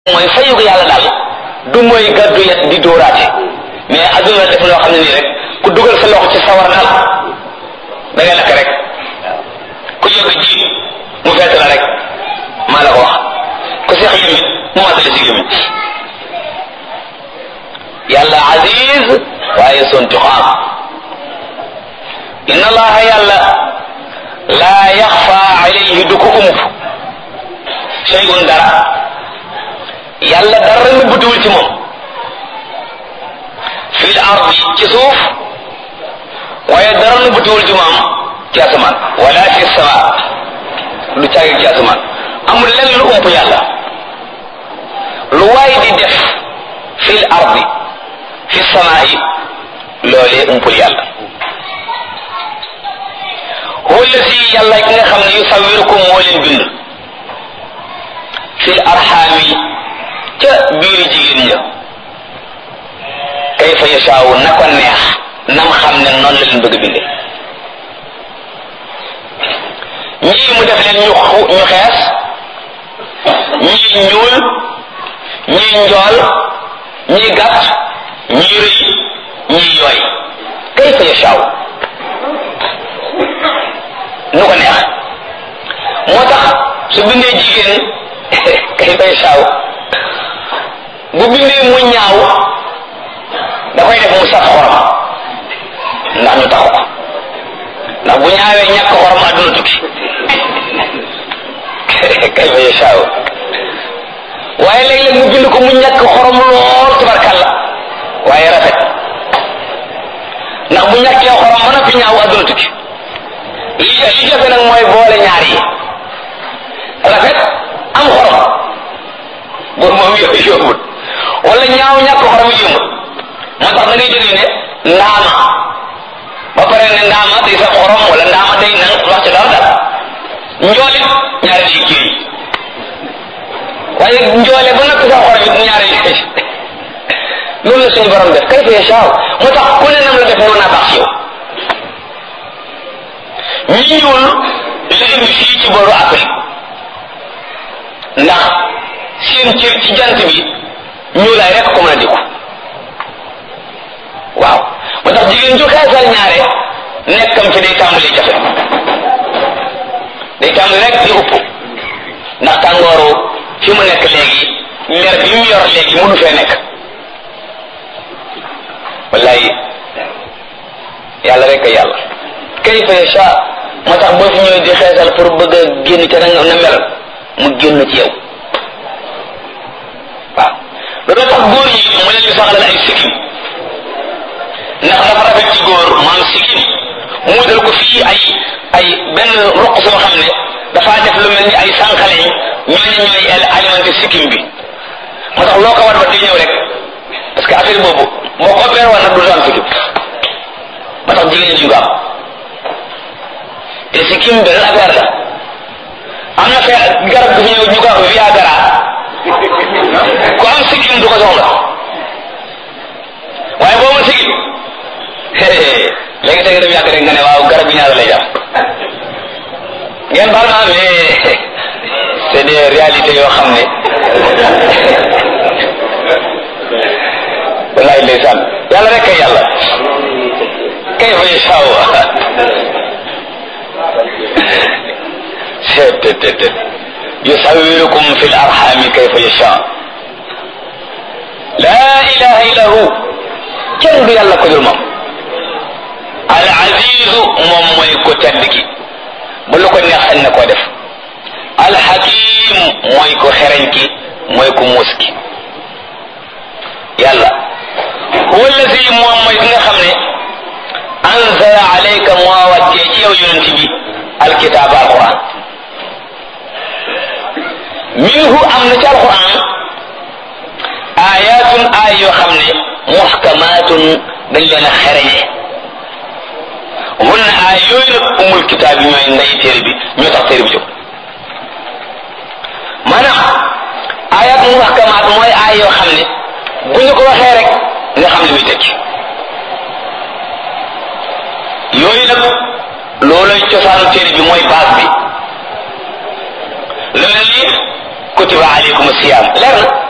mooy fayu ko yàlla daal du mooy gàddu yet di dóoraate mais adduna def loo xam ne nii rek ku dugal sa loxo ci sawar daal da ngay lakk rek ku yóbbu ji mu fett la rek maa la ko wax ku seex yëmit mu matale si yëmit yàlla aziz waaye sontuxaam inna allaha yàlla laa yaxfa alayhi du ko ump shay'un dara yàlla dara nëbbatuwul ci moom fil ardi ci suuf waaye dara nëbbatuwul ci moom ci asamaan wala fi sama lu caagi ci asamaan amul lenn lu ump yàlla lu waay di def fil ardi fi samaa'i loolee umpul yàlla huwa si yàlla ki nga xam ne yusawirukum moo leen bind fil arxaami ca biiri jigéen ña kayfa yashaawu na ko neex nam xam ne noonu la leen bëgg binde ñii mu def leen ñu ñu xees ñii ñuul ñii njool ñii gàtt ñii rëy ñii yooy kayfa yashaawu nu ko neex moo tax su bindee jigéen kayfa yashaawu bu bindee mu ñaaw da koy def mu saf xorom ndax ñu taxu ko ndax bu ñaawee ñàkk xorom àdduna tukki kayfa yashaawu waaye léeg-léeg mu bind ko mu ñàkk xorom lool tubarkalla waaye rafet ndax bu ñàkkee xorom ba noppi ñaaw àdduna tukki li li jafe nag mooy boole ñaar yi rafet am xorom boobu moom yooyu yombut wala ñaaw ñàkk xorom yombut moo tax da ngay jógee ne ndaama ba pare ne ndaama day saf xorom wala ndaama day nang wax ci dara dara njoolit ñaari ci kii waaye njoole ba noppi saf xorom it ñaari ci loolu la suñu borom def kay fee saaw moo tax ku ne nam la def noonu naa baax ci yow ñi ñuul la indi fii ci booru Afrique ndax seen cër ci jant bi ñuulaay rek ko mën a dikku waaw moo tax jigéen ju xeesal ñaare nekkam fi day tàmbali jafe day tàmbali rek di upp ndax tàngooru fi mu nekk léegi mer bi mu yor léegi mënu fee nekk wallaay yàlla rek a yàlla kayfa yasha moo tax boo fi ñëwee di xeesal pour bëgg a génn ca na na mel mu génn ci yow waaw loolu tax góor ñi mu leen di saxalal ay sikkim ndax dafa rafet ci góor maam sikkim mu dal ko fii ay ay benn roq soo xam ne dafaa def lu mel ni ay sànqaleñ ñooñu ñooy alimenté sikkim bi moo tax loo ko war ba di ñëw rek parce que affaire boobu moo ko beer woon nag du am sikkim moo tax jigéen ñi ko am te sikkim benn affaire la am na fee garab gu fi ñëw ñu ko wax viagra ku am sikkim du ko soxla waaye boo ma sikkim léegi tey nga dem yàgg rek nga ne waaw garab bi ñaata lay jar ngeen baal ma mais c'est des réalités yoo xam ne wallahi ndeysaan yàlla rek kay yàlla kay fa yashaa seetetetet yusawirukum fi l arxami kayfa yasha laa ilaha illa hu kenn du yàlla ko dul moom al azizu moom mooy ko tedd ki ba lu ko neex sañ na koo def al hakim mooy ko xereñ ki mooy ko muus ki yàlla huwa allazi moom mooy ki nga xam ne anzala alayka moo wàccee ci yow yonent bi alkitaab alquran minhu am na ci alquran ayatun ay yoo xam ne muhkamatun dañ leen a xereñe hunna ay yooyu nag umul kitaab yi ñooy ndey téere bi ñoo tax téere bi jóg maanaam ayat muhkamat mooy ay yoo xam ne bu ñu ko waxee rek nga xam ne muy tekki yooyu nag loolay cosaanu téere bi mooy base bi lu mel ni kutiba aleykum siyam leer na